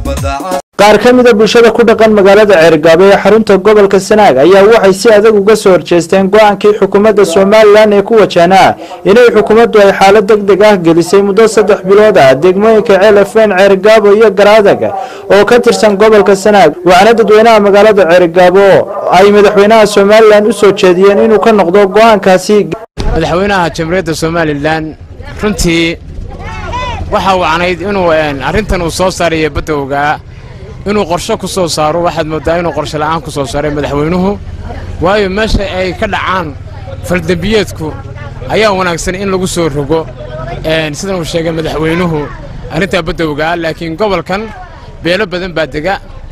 qaar ka mida bulshada ku dhaqan magaalada ceergaabo ee xarunta gobolka sanaag ayaa waxay si adag uga soo horjeesteen go-aankii xukuumadda somalilan ee ku wajahnaa inay xukuumaddu ay xaalad deg deg ah gelisay muddo saddex bilood ah degmooyinka ceelafeen ceergaabo iyo garaadag oo ka tirsan gobolka sanaag waxaana dadweynaha magaalada ceergaabo ay madaxweynaha somalilan u soo jeediyeen inuu ka noqdo go-aankaasi madaxweynaha jamhuuriyadda somalilan runtii waxa wacnayd inuu arrintan uu soo saarayo badowgaa inuu qorshe ku soo saaro waxaad mooddaa inuu qorshe la'aan ku soo saaray madaxweynuhu waayo meesha ay ka dhacaan faldembiyeedku ayaa wanaagsan in lagu soo rogo sidan uu sheegay madaxweynuhu arrintaa badowgaa laakiin gobolkan beelo badan baa dega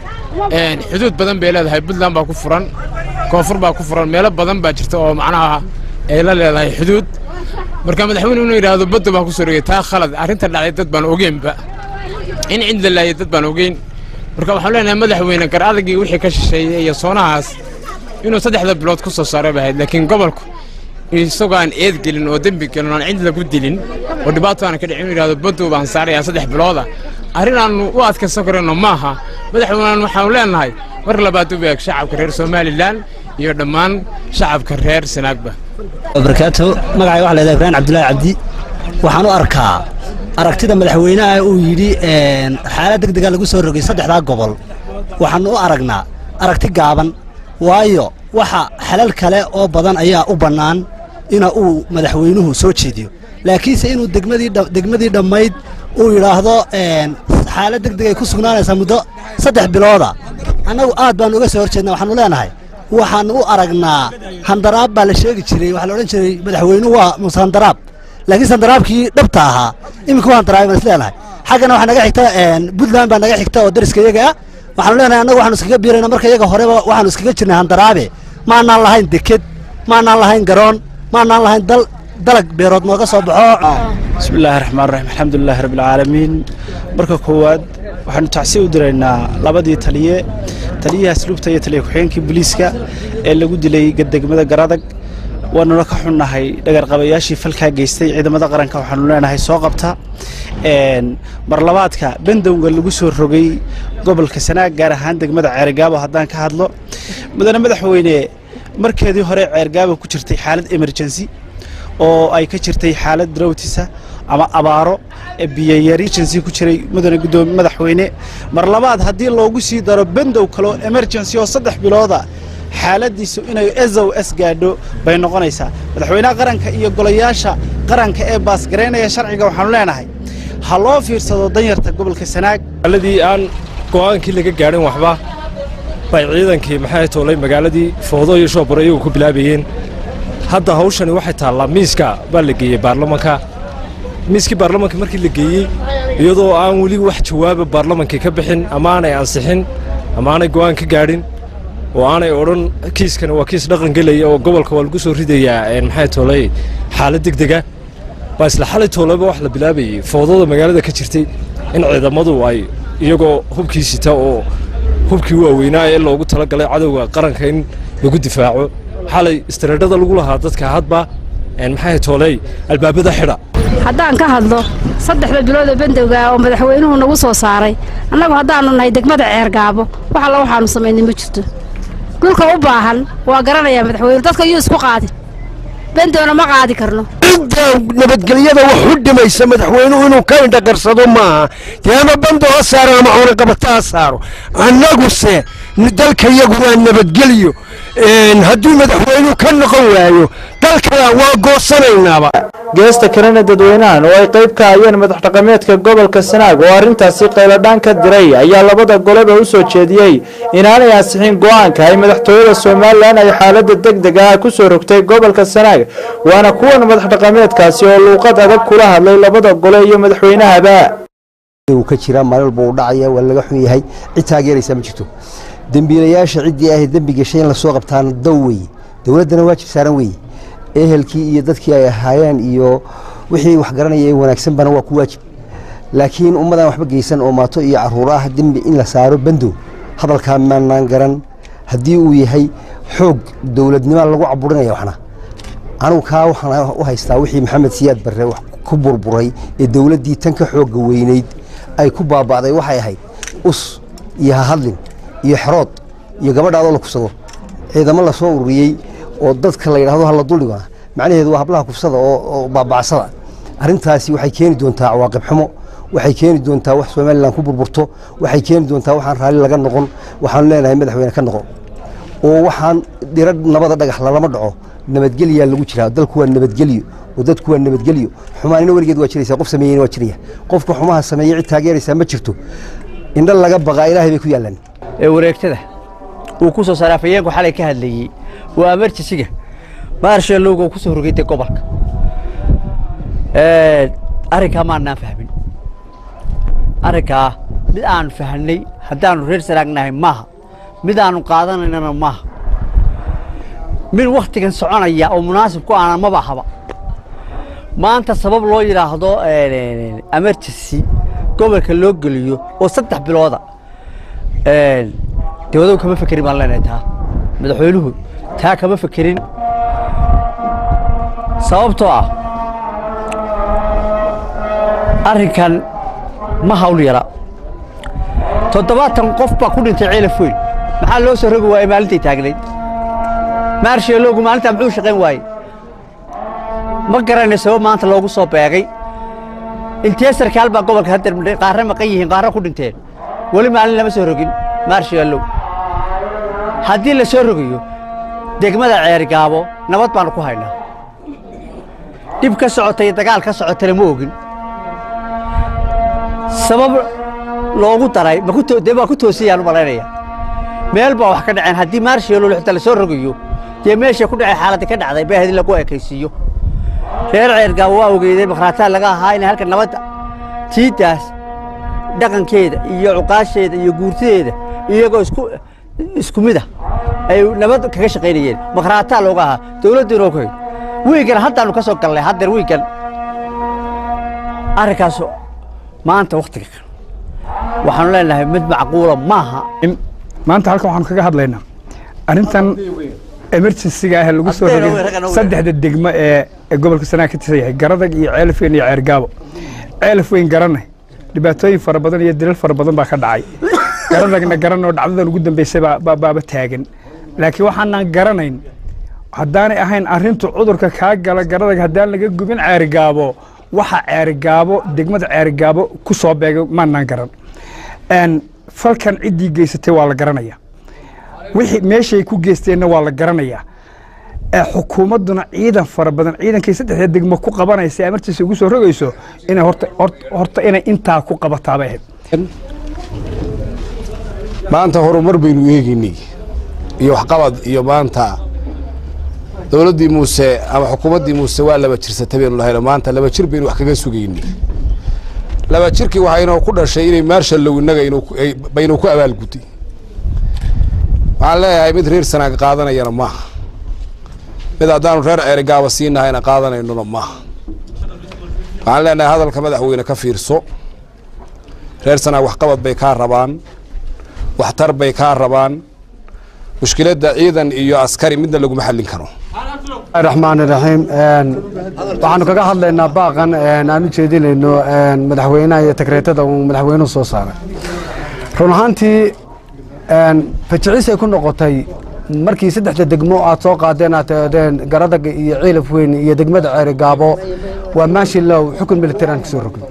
xuduud badan bay leedahay puntland baa ku furan koonfur baa ku furan meelo badan baa jirta oo macnaha ay la leedahay xuduud marka madaxweyne inuu yidhaahdo badda baan ku soo rogay taa khalad arrinta dhacday dad baan ogeynba in cid la laayay dad baan ogeyn marka waxaan leenahay madaxweyne gar adagii wixii ka shisheeyey iyo soonahaas inuu saddexda bilood ku soo saaray bay ahayd laakiin gobolku isagoo aan eed gelin oo dembi gelin oo aan cid lagu dilin oo dhibaato aan ka dhicin inuu yidhahdo baddow baan saarayaa saddex bilooda arrin aannu u adkaysan karayno maaha madaxweynean waxaanu leenahay mar labaad u beeg shacabka reer somalilan iyo dhammaan shacabka reer sanaagba barakaatu magacay waxa leedahay ibraahim cabdullaahi cabdi waxaan u arkaa aragtida madaxweynaha uu yidhi xaalad deg dega lagu soo rogay saddexdaa gobol waxaannu u aragnaa aragti gaaban waayo waxa xalal kale oo badan ayaa u bannaan ina uu madaxweynuhu soo jeediyo laakiinse inuu degmadii dhammayd uu yidhaahdo xaalad deg deg ay ku sugnaanaysaa muddo saddex bilooda annagu aad baannu uga soo hor jeedna waxaanu leenahay waxaannu u aragnaa handaraab baa la sheegi jiray waxaa la odhan jiray madaxweynuhu waa muse handaraab laakiin handaraabkii dhabta ahaa iminka waa handaraabay baan is leenahay xaggana waxaa naga xigta puntland baa naga xigta oo dariska iyaga ah waxaanu leenahay annagu waxaanu iskaga biirayna marka iyaga horeba waxaanu iskaga jirnay handaraabe maanaan lahayn deked maanaan lahayn garoon maanaan lahayn dal dalag beerood nooga soo baxo bismillaahi raxmaan raxiim alxamdulilaahi rabbilcaalamiin marka koowaad waxaanu tacsi u diraynaa labadii taliye taliyaha asluubta iyo taliya ku-xigeenkii booliiska ee lagu dilay degmada garadag waanuna ka xunnahay dhagarqabayaashii falkaa geystay ciidamada qaranka waxaanu leenahay soo qabta marlabaadka bandowga lagu soo rogay gobolka sanaag gaar ahaan degmada ceergaabo haddaan ka hadlo mudane madaxweyne markeedii hore ceergaabo ku jirtay xaalad emergency oo ay ka jirtay xaalad drawtisa ama abaaro biyayari emergency ku jiray mudane gudoomi madaxweyne mar labaad haddii loogu sii daro bandow kaloo emergency oo saddex bilooda xaaladiisu inay ezow s gaadho bay noqonaysaa madaxweynaha qaranka iyo golayaasha qaranka ee baasgaraynaya sharciga waxaanu leenahay ha loo fiirsado danyarta gobolka sanaag magaaladii aan go'aankii laga gaadhin waxba bay ciidankii maxay toolay magaaladii foodo iyo shoobaro iyagu ku bilaabayeen hadda hawshani waxay taallaa miiska baa la geeyey baarlamanka miiskii baarlamanka markii la geeyey iyadoo aan weli wax jawaaba baarlamankii ka bixin ama aanay ansixin ama aanay go'aan ka gaadhin oo aanay odhan kiiskani waa kiis dhaqan gelaya oo gobolka waa lagu soo ridayaa maxay toolay xaalad deg dega baa isla xalay toolaba wax la bilaabayey foodada magaalada ka jirtay in ciidamadu ay iyagoo hubkii sita oo hubkii waaweynaa ee loogu talagalay cadowga qaranka in lagu difaaco xalay istareedhada lagu lahaa dadka hadba maxay tooley albaabada xidha haddaan ka hadlo saddexda bilood oo bandowga oo madaxweynuhu nagu soo saaray annagu haddaannu nahay degmada ceergaabo wax alla waxaannu samaynay ma jirto dhulka u baahan waa garanayaa madaxweyne dadka yuu isku qaadin bendowna ma qaadi karno inta nabadgelyada wax u dhimaysa madaxweynuhu inuu ka indhaqarsado maaha dee ama bando ha saaro ama cunaqabata ha saaro annaguse dalka yagu waa nabadgelyo hadduu madaxweynuhu ka noqon waayo dalkana waa goosanaynaaba geesta kalena dadweynahan oo ay qayb ka hayeen madax dhaqameedka gobolka sanaag oo arrintaasi qayladhaan ka diray ayaa labada goleba u soo jeediyey inaanay ansixin go'aanka ay madaxtooyada somalilan ay xaaladda deg deg ah ku soo rogtay gobolka sanaag waana kuwan madax dhaqameedkaasi oo luuqad adag kula hadlay labada gole iyo madaxweynahaba ka jira maalin walba uu dhacaya waa laga xun yahay cid taageeraysa ma jirto dembiilayaasha ciddii ahayd dembi gashay in lasoo qabtaana dow weeye dowladdana waajib saaran weeye ehelkii iyo dadkii ay ahaayeen iyo wixii wax garanaya ee wanaagsanbana waa ku waajib laakiin ummadaan waxba geysan oo maato iyo caruur ah dembi in la saaro bandow hadalkaa maanaan garan haddii uu yahay xoog dowladnima lagu caburinaya waxna anigu kaa waxaan u haystaa wixii maxamed siyaad barre wax ku burburay ee dowladdii tan ka xoogga weynayd ay ku baaba'day waxay ahayd us iyo hahadlin iyo xerood iyo gabadhaadoo la kufsado ciidamo lasoo ururiyey oo dadka la yidhahdo hala duldhigo macnaheedu waa hablaha kufsada oo baabacsada arrintaasi waxay keeni doontaa cawaaqib xumo waxay keeni doontaa wax somalilan ku burburto waxay keeni doontaa waxaan raalli laga noqon waxaanu leenahay madaxweyne ka noqon oo waxaan dhiro nabada dhagax lalama dhaco nabadgelyaa lagu jiraa dalku waa nabadgelyo oo dadku waa nabadgelyo xumaanina weligeed waa jiraysa qof sameeyeyna waa jiraya qofka xumaha sameeyey cid taageeraysaa ma jirto indho laga baqaa ilaahay bay ku yaallaan ee wareegtada uu ku soo saaray afayeenku xalay ka hadlayey waa amarjisiga maarshalowga uu ku soo rogaytay gobolka arrinkaa maannaan fahmin arrinkaa mid aanu fahnay haddaannu reer saraagnahay maaha mid aanu qaadanaynana maaha mid wakhtigan soconaya oo munaasib ku aana maba haba maanta sabab loo yidhaahdo emergency gobolka loo geliyo oo saddex bilooda dawadow kama fekerin baan leenahay taa madaxweynuhu taa kama fekerin sababtoo ah arrinkan ma hawl yara toddobaatan qof baa ku dhintay ceelaf weyn maxaa loo soo rogi waayey maalintay taagnayd maarsheelowgu maalintaa muxuu shaqayn waayey ma garanay sabab maanta loogu soo beegay intee sarkaal baa gobolka haddeer qaarre maqan yihiin qaarre ku dhinteen weli maalin lama soo rogin maarsheelow haddii la soo rogayo degmada ceerigaabo nabad baannu ku haynaa dhib ka socota iyo dagaal ka socotana ma ogin sabab loogu daray dee baa ku toosiyaan u malaynaya meel baa wax ka dhaceen haddii maarsheelow xitaa la soo rogayo dee meesha ku dhacay xaaladda ka dhacday baa hadii lagu ekaysiiyo reer ceergaabo waa ogeydeen makhraataa laga ahaa inay halka nabadda tiiddaas dhaqankeeda iyo cuqaasheeda iyo guurtadeeda iyagoo isku isku mid ah ay nabad kaga shaqaynayeen makhraataa looga ahaa dawladdiina oo ku hayd wiigan haddaannu ka soo galnay haddeer wiigan arrinkaas maanta wakhtiga kan waxaanu leenahay mid macquula maaha maanta halkan waxaanu kaga hadlaynaa arrintan emergencyga ah ee lagu soo rogay saddexda degmo ee ee gobolka sanaag ka tirsan yahay garadag iyo ceelaf weyn iyo ceergaabo ceelaf weyn garanay dhibaatooyin fara badan iyo dilal fara badan baa ka dhacay garadagna garanoo dhacdadan ugu dambeysay baa baaba taagan laakiin waxaanaan garanayn haddaanay ahayn arrintu cudurka kaa gala garadag haddaan laga gubin ceerigaabo waxa ceerigaabo degmada ceerigaabo ku soo beegay maanaan garan falkan ciddii geysatay waa la garanaya wixii meeshay ku geysteenna waa la garanayaa xukuumadduna ciidan fara badan ciidankay saddexda degmo ku qabanaysa amartiisa ugu soo rogayso inay horta horta inay intaa ku qabataabay ahayd maanta horumar baynu eegaynay iyo waxqabad iyo maanta dowladdii muuse ama xukuumaddii muuse waa laba jirsatay baynu lahayno maanta laba jir baynu wax kaga sugaynay laba jirkii waxaynoo ku dhashay inay maarshallow innaga baynu ku abaalgudday waxaan leeyahay mid reer sanaag qaadanayana maaha mid haddaanu reer ceerigaaba siinahayna qaadanaynona maaha waxaan leenahay hadalka madaxweyne ka fiirso reer sanaag waxqabad bay kaa rabaan waxtar bay kaa rabaan mushkiladda ciidan iyo askari midna laguma xallin karo raxmaan iraxiim waxaanu kaga hadlaynaa baaqan aan u jeedinayno madaxweynaha iyo takreetada uu madaxweynuhu soo saaray run ahaantii fajicisay ku noqotay markii saddexda degmo aad soo qaadeen aad teedeen garadag iyo ciilaf weyn iyo degmada ceeri gaabo waa maashilow xukun militari aan kasoo rogno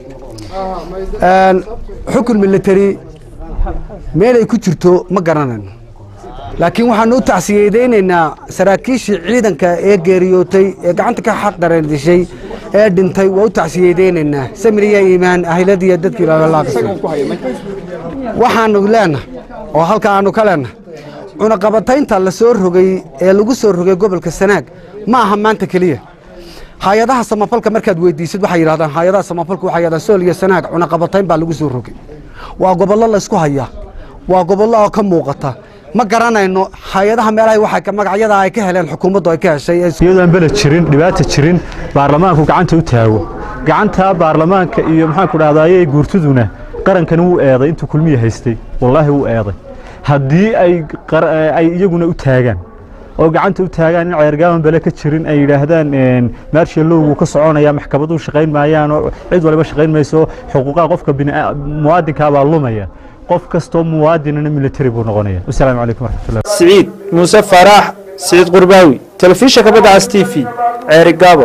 xukun militari meelay ku jirto ma garanayno laakiin waxaanu u tacsiyadaynaynaa saraakiishii ciidanka ee geeriyootay ee gacanta ka xaq dareendishay ee dhintay waa u tacsiyadaynaynaa samiriya iimaan ahladiiyo dadkii lalaaqisay waxaanu leenahay oo halka aanu ka leenahay cunaqabataynta la soo rogay ee lagu soo rogay gobolka sanaag ma aha maanta keliya hay-adaha samafalka markaad weydiisid waxay yidhahdaan hay-adaha samafalka waxay yidhahdaan sool iyo sanaag cunaqabatayn baa lagu soo rogay waa gobollo laysku hayaa waa gobollo oo ka muuqata ma garanayno hay-adaha meelaha waxa magacyada ay ka heleen xukuumaddu ay ka heshay iyadoo aan beled jirin dhibaata jirin baarlamaanku gacanta u taago gacanta baarlamaanka iyo maxaan ku dhahdaayey guurtuduna qarankani wuu eeday intuu kulmiya haystay wallaahi wuu eeday haddii ay ay iyaguna u taagaan oo gacanta u taagaan in ceergaaban bele ka jirin ay yidhaahdaan maarshalowgu ka soconaya maxkamaduhu shaqayn maayaan oo cid waliba shaqayn mayso xuquuqaha qofka muwaadinkaa baa lumaya qof kastoo muwaadinana military buu noqonaya wasalaamu calaykum waraxmatullahi siciid muuse faarax siciid qurbaawi telefishinka badda cas t v ceeri gaabo